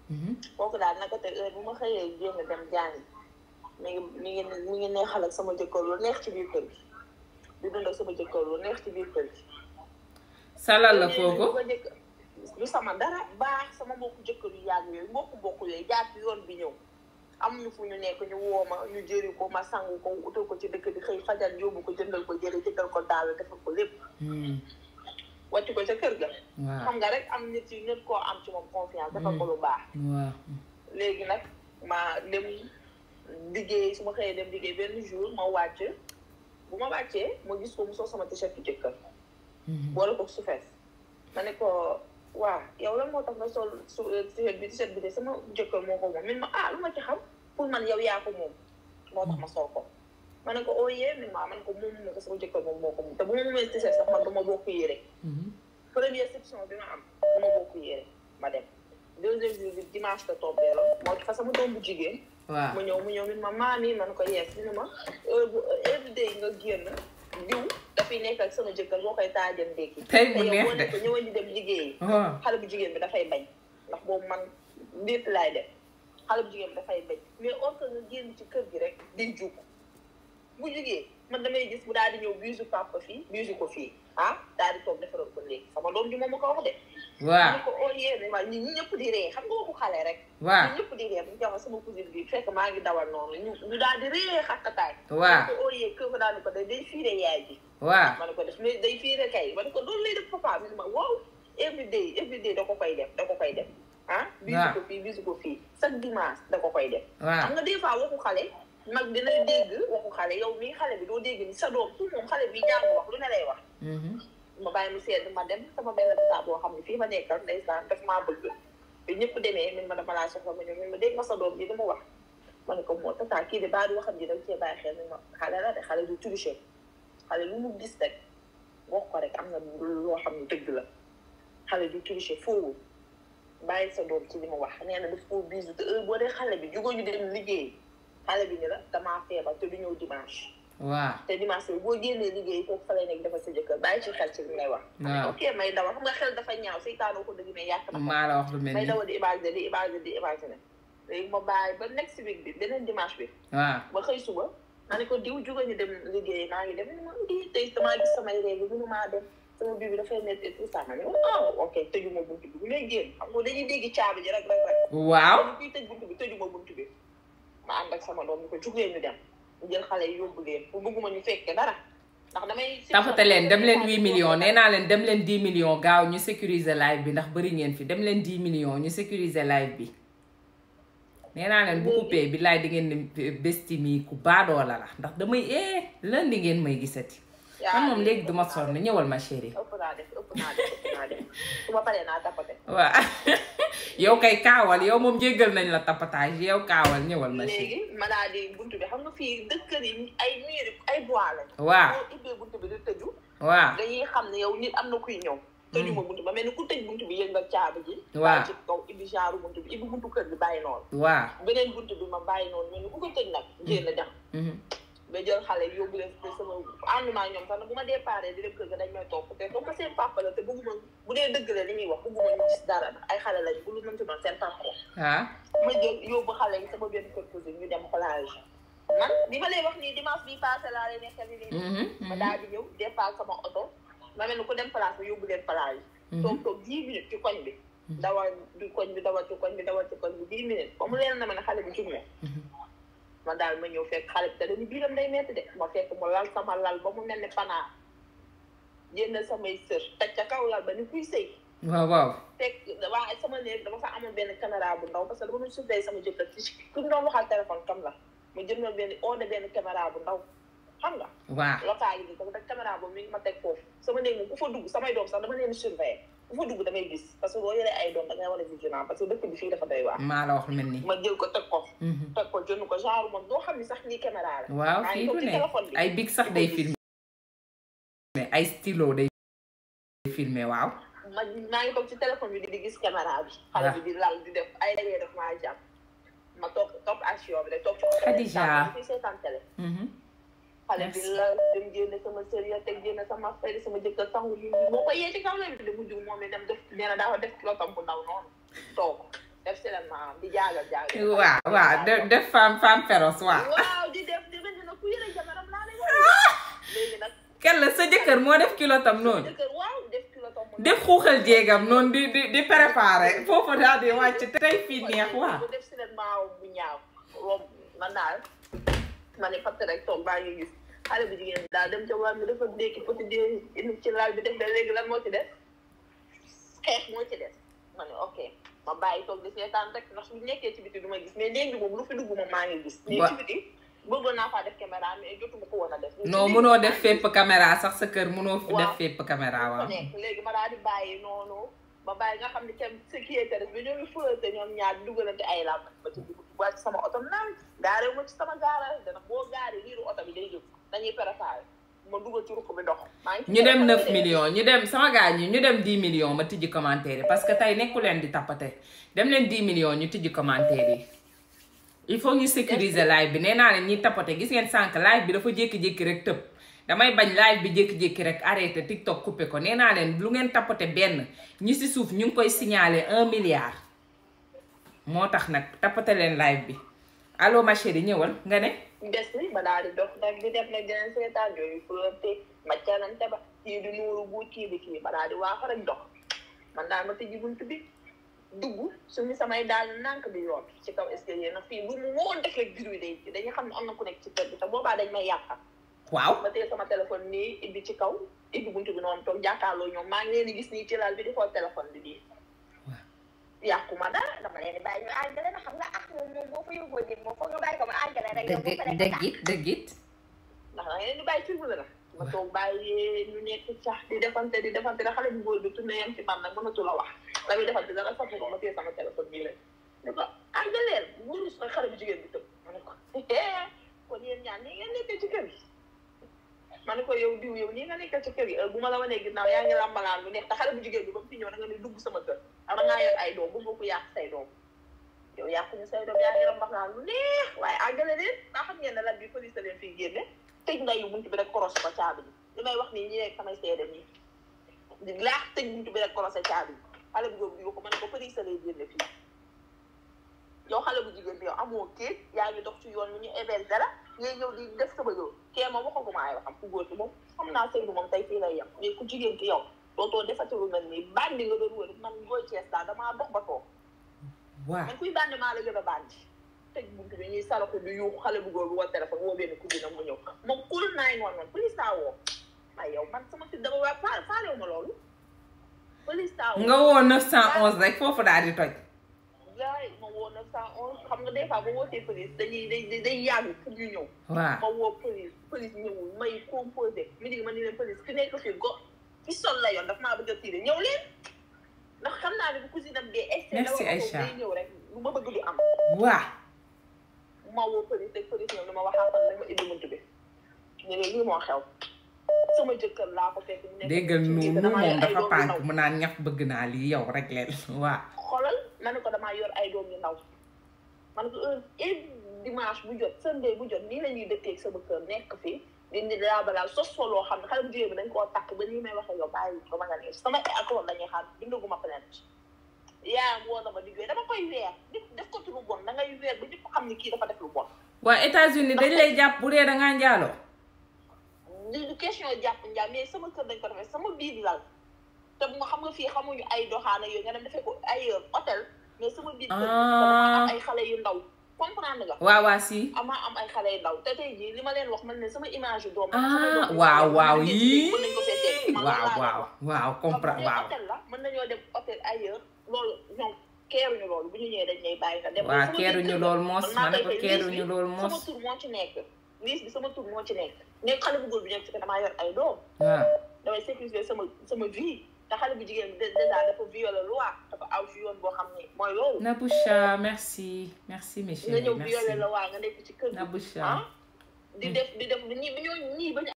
kooku daal naka te heure bu ma xëyee génn dem jàngi mi ngi mi ngi mi ngi neexal ak sama jëkkër lu neex ci biir kër gi di dund ak sama jëkkër lu neex ci biir kër gi salal la kooku ma jëkk du sama dara baax sama mbokku jëkkër yu yàgg yooyu mbokku mbokku yooyu jaar ci yoon bi ñëw am ñu fu ñu nekk ñu woo ma ñu jëri ko ma sangu ko utal ko ci dëkk bi xëy fajal yóbbu ko jëndal ko jëri jëndal ko daal defal ko lépp wàcc ko ca kër ga waaw xam nga rek am nit yi nit koo am ci moom confiance defal ko lu baax waaw léegi nag ma dem liggéey su ma xëyee dem liggéey benn jour ma wàcc bu ma wàccee ma gis ko mu sol sama t-shirt jëkkër boole ko su fees ma ne ko waa yow lan moo tax nga sol su t-shirt bi t-shirt bi de sama jëkkër moo ko moom min ma ah lu ma ci xam pour man yow yaa ko moom moo tax ma sol ko ma ne ko oo yee min ma man ko moom ma ko sama jëkkër moom moo ko moom te bu ma moomee t-shirt sax man du ma bokk yére première section bi ma am du ma bokk yére ma dem deuxième jour bi dimanche la tombé la moo fa sama doom bu jigéen waaw mu ñëw mu ñëw min ma maam yi man ko yees mi ne ma heure bu every day nga génn diw dafay nekk ak sama jëkkër boo koy taajal ndékki Tey mu te yow neex boo de. ne ko ñëwal di dem liggéeyi waaw xale bu jigéen bi dafay bañ ndax boobu man ndépp laay def xale bu jigéen bi dafay bañ mais or que nga génn ci kër gi rek di jug bu jugee man damay gis bu daal di ñëw biisu papa fii biisu ko fii ah daal di toog defaral ko léegi sama doom ji moom ma ko wax de waaw ñu ko oo yéene waaye ñi ñëpp di ree xam nga waxu xale rek waaw ñun ñëpp di ree bu ñu jox sama cousine bi fekk maa ngi dawal noonu ñu ñu daal di ree xakkataay waaw ko ooyee kër ko daal di ko day day fiire yaay ji waaw ma ne ko def mais day fiire kay ma ne ko loolu lay def papa mi ne ma waaw every day every day da ko koy def da ko koy def ah bisu ko fii bisu ko fii chaque dimanche da ko koy def waaw xam nga des fois waxu xale mag dina dégg waxu xale yow mii xale bi doo dégg ni sa doom tout moom xale bi jàng wax lu ne lay wax ma bàyyi mu sedd ma dem sama benn bisaa boo xam ne fii ma nekkal ndeysaan daf maa bëgg bi ñëpp demee min ma dama laa soxla ma ñëw min ma dégg ma sa doom ji dama wax ma ne ko moo tata kii de baa di waxam ji da cee bàyyi xel min ma xale la de xale du tricher xale lu mu gis rek wax ko rek am na loo xam ne dëgg la xale du tricher foofu bàyyi sa doom ci li ma wax nee na daf koo bisu te heure boo dee xale bi jugoo ñu dem liggéey xale bi ni la damaa feebar te du ñëw dimanche waaw te dimanche bi boo génnee liggéey foofu fa lay nekk dafa sa jëkkër bàyyi ci xel ci li may wax waaw ok may dawal xam nga xel dafa ñaaw seytaanoo ko dëgg mais yàq na ko maa la wax lu mel may ni dawal di imaginer di imaginer di imaginer léegi ma bàyyi ba next week bi beneen dimanche bi waaw ba xëy suba ma ne ko diw juga ñu dem liggéey maa ngi dem ma ngi tey damaa gis samay réew mënu maa dem sama biir bi dafay métti tout ça ma ne oh ok tëjuma buntu bi bu ngay génn xam nga dañuy dégg caabi ji rek rek rek waaw ñu kuy tëj buntu bi tëjuma buntu bi ma ànd ak sama doom ñu ko jugee ñu dem ñu jël xale yi yóbbu leen pour bëgguma ñu fekke dara ndax damay tafate leen dem leen 8 millions nee naa leen dem leen 10 millions gaaw ñu sécuriser live bi ndax bëri ngeen fi dem leen 10 millions ñu sécuriser live bi nee naa leen bu coupé bi laay di ngeen ne besti mi ku baadoola la ndax damay eh lan di ngeen may gisati man moom léegi duma sonn ñëwal ma chérie ëpp naa def ëpp naa def ëpp naa def su ma paree naa tapate waaw yow kay kaawal yow moom jéggal nañ la tapatage yow kaawal ñëwal ma chérie léegi ma daal di buntu bi xam nga fii dëkkër yi ay mur ay bois lañ waaw boo ibbee buntu bi di tëju waaw dañuy xam ne yow nit am na kuy ñëw tëju ma buntu ba mel ni ku tëj buntu bi yëngal caabi ji Waaw. bàyyi ci kaw ibbi genre buntu bi ibbi buntu kër bi bàyyi noonu waaw beneen buntu bi ma bàyyi noonu mel ni ku ko tëj nag génn dem mhm. ba jël xale yóbbu leen te sama ànduma ñoom sax na bu ma déparé di dem kër ga dañ may topp te comme seen papa la te bëgguma bu dee dëgg la li ñuy wax bëgguma ñu gis dara ay xale lañ bu lu mën ci doon seen papa la ah ma jël yóbbu xale yi sama benn kër cousine ñu dem plage man bi ma lay wax nii dimanche bii passé laa lay nekkal ni nii mhm, ma mhm. daal di ñëw départ sama oto ma mel ni ku dem plage ba yóbbu leen plage toog toog dix minutes ci koñ bi dawal du koñ bi dawal ci koñ bi dawal ci koñ bi dix minutes ba mu leen na ma ne xale bi jug na ma daal ma ñëw fekk xale bi te dañu biiram day metti de ma fekk mu lal sama lal ba mu mel ni panaa génn samay sër teg ca kaw lal ba ni kuy sëy waaw waaw fekk waa sama néeg dama fa amoon benn caméra bu ndaw parce que dama doon surveiller sama jëkkër ci ku ñu doon waxal téléphone kam la ma jëndal benn ordre benn caméra bu ndaw xam nga waaw local yi comme rek caméra boobu mi ngi ma teg foofu sama néeg moom ku fa dugg samay doom sax dama leen di surveiller ku fa dugg damay gis parce que boo yoree ay doom da ngay war a vigilant parce que dëkk bi fii dafa doy waar maa la wax lu mel ni ma jël ko teg ko mhm. teg ko jënd ko genre moom doo xam ni sax lii caméra la waaw maa fii ngi du toog ci ne téléphone bi ay big sax day filmer ay stylo day filmer waaw ma maa ngi toog ci téléphone bi di di gis caméra bi xale bi di lal di def ay dagee def maa jàpp ma toog topp action bi rek toog ci Khadija. fi seetaan télé mhm. xale bi Merci. la dem génne sama sérieux teg génne sama fay sama jëkkër sangu yi moo ko yee ci kaw la bi de mujj moom it dem def nee na daa def kilotam bu ndaw noonu toog def si leen maanaam di jaagal jaagal. waaw waaw def def femme femme féroce waaw. waaw di def di mel ni nag ku yëre jabaram laa lay wax. léegi nag. kenn la sa jëkkër moo def kilo tam noonu. jëkkër waaw def kilo tam. def xuuxal jéegam noonu di di di préparé foofu daal di wàcc tey fii neex waaw. bu def si leen maaw bu ñaaw romb man daal ma ne fatt rek toog baa ngi gis xale bu jigéen daal dem ca waar mi dafa ndékki poti di indi ci laal bi def de léegi lan moo ci des xeex moo ci des ma ne ok ma bàyyi toog di seetaan rek ndax su nekkee ci biti du ma gis mais léegi moom lu fi dugg moom maa ngi gis mais ci biti bëggoon naa faa def caméra mais jotuma ko woon a def non mënoo def fépp caméra sax sa kër mënoo fi def fépp caméra waaw nekk léegi ma daal di bàyyi noonu ba bàyyi nga xam ne kenn sécurité bi ñoo ngi fëlate ñoom ñaar di dugalante ay lam ba ci dugg wàcc sama oto naan gaare ma ci sama gaara dana boo gaare liiru oto bi day jóg dañuy préparé ma dugal ci ruq bi ndox maa ngi ñu dem 9 millions ñu dem sama gars ñi ñu dem 10 millions ma tijji commentaire yi parce que tey nekku leen di tappate dem leen 10 millions ñu tijji commentaire yi il faut ñu sécuriser live bi nee naa leen ñiy tappate gis ngeen sànq live bi dafa jékki-jékki rek tëb damay bañ live bi jékki-jékki rek arrêté TikTok coupé ko nee naa leen lu ngeen tappate benn ñi si suuf ñu ngi koy signaler un milliard moo tax nag tappate leen live bi allo ma chérie ñëwal nga ne des ni ba daal di dox nag di def nag dinañ seetaan yooyu flirté maccanante ba kii di nuuru bu kii di kii ba daal di waax rek dox man daal ma tëjji bunt bi dugg suñu samay daal nànk bi yoon ci kaw escalier nag fii lu mu woon def rek biir wi day dañuy xam ne am na ku nekk ci kër bi te boobaa dañ may yàqal waaw ma téye sama téléphone nii ibbi ci kaw ibbi buntu bi noonu toog jàkkaarloo ñoom maa ngi leen di gis nii ci laal bi di xool téléphone bi bii yàqu ma dara dama leen di bàyyi ñu àggale na xam nga ak moom moom boo fa yóbboo nit moom foog nga bàyyi ko ma àggale rek yow boo paree dëgg it dëgg it ndax da ngeen di bàyyi film la ma toog bàyyi ñu nekk sax di defante di defante da xale bu góor bi tourné yam ci man nag mënatu la wax la muy defante dara safu ko ma téye sama téléphone bii rek ne ko àggaleel wurus nag xale bu jigéen bi tëb ma ne ko kon yéen ñaan nii ngeen nekkee ci kër gi ma ne ko yow diw yow nii nga nekkee ci kër gi bu ma la wanee ginnaaw yaa ngi lambalaan lu neex te xale bu jigéen bi ba mu fi ñëw da nga ne dugg sama kër ama ngaa yor ay doom bu nga ko yàq say doom yow yàquñu say doom yaa ngi lambalaan lu neex waaye àggale leen daa xam ngeen ne lan bi police leen fii génne tëj ndayu buntu bi rek korosé ko caabi bi li may wax nii ñi nekk samay seede nii di laax tëj buntu bi rek korosé caabi bi xale bu góor bi ko ma ne ko police lay génne fii yow xale bu jigéen bi yow amoo kéet yaa ngi dox ci yoon wi ñu héberge dara ngay ñëw di def sama yoon kee moom waxaguma ay waxam ku góor ki moom xam naa sëy bi moom tey fii lay yem mais ku jigéen ki yow dootoo defati lu mel nii bandi nga doon wër man booy Cees daal damaa dox ba toog waaw man kuy bandi maa la gën a bandi tëj buntu bi ñuy salaxu di yuuxu xale bu góor bi woo téléphone woo benn ku dina mu ñëw moom kul naay ngoon man police taa woo ay yow man sama fi dama waa faale faalewu ma loolu police taa woo nga woo 911 rek foofu daal di toj laay ma woo 911 xam nga des fois ba wootee police dañuy day day yàgg pour ñu ñëw waaw ma woo police police ñëwul may composé mi di ma ni leen police ki nekk fii go ci sol la yoon daf maa bëgg a tiire ñëw leen ndax xam naa ne bu cousine am dee excès Merci, Aïcha. day ñëw rek lu ma bëgg du am waaw ma woo police rek police ñëw ni ma waxaatal nañ ma indi bunt bi ñu ne lii moo xew sama jëkkër laa ko fekk mu nekk déggal ci biir nuunu damaa yor moom ay dafa doom yu pànk ndaw. mu naan ñax bëgg naa lii yow rek leen waaw xoolal ma ne ko damaa yor ay doom yu ndaw ma ne ko heure et dimanche bu jot sunday bu jot nii la ñuy dëkkee ak sama kër nekk fii di di laa balaa sos fa loo xam ne xale bu jigéen bi dañ koo takk ba nii may waxee yow bàyyi ko ma nga ne sama accord lañuy xaar bindaguma plainte yaayam woo na ma di jooy dama koy weer nit def ko ci lu bon da ngay weer ba ñëpp xam ne kii dafa def lu bon waa États-Unis dañ lay jàpp bu dee dangaa njaaloo li du question jàpp njaam mais sama kër dañ ko defee sama biir lal te bu nga xam nga fii xamuñu ay doxaana yooyu nga dem defee ko ay hôtel mais sama biir kër dama am ay xale yu ndaw comprendre nga waaw waa si amaa am ay xale yu ndaw te tey jii li ma leen wax man ne sama image yu doom ah waaw waaw yii mën nañ ko fee teg man waaw loolu laa waaw waaw comprendre waaw waaw hôtel la mën nañoo dem hôtel ailleurs loolu ñoom keeruñu loolu bu ñu ñëwee dañ lay bàyyi nga dem waaw sama biir keeruñu kër lool la. mos man maa ma ne ko koy fay keeruñu liis bi lool sama mos tur moo ci nekk liis bi sama tur moo ci nekk nekk xale bu góor bi nekk ci damaa yor ay doom waaw damay sécuriser sama sama vie te xale bu jigéen bi déjà dafa violer loi dafa aw ci yoon boo xam ne mooy loolu Naboucha merci merci mes nga chéris ñëw merci violer la waa nga nekk ci kër gi Naboucha ah di def di def ñi ñoo ñii ba ñu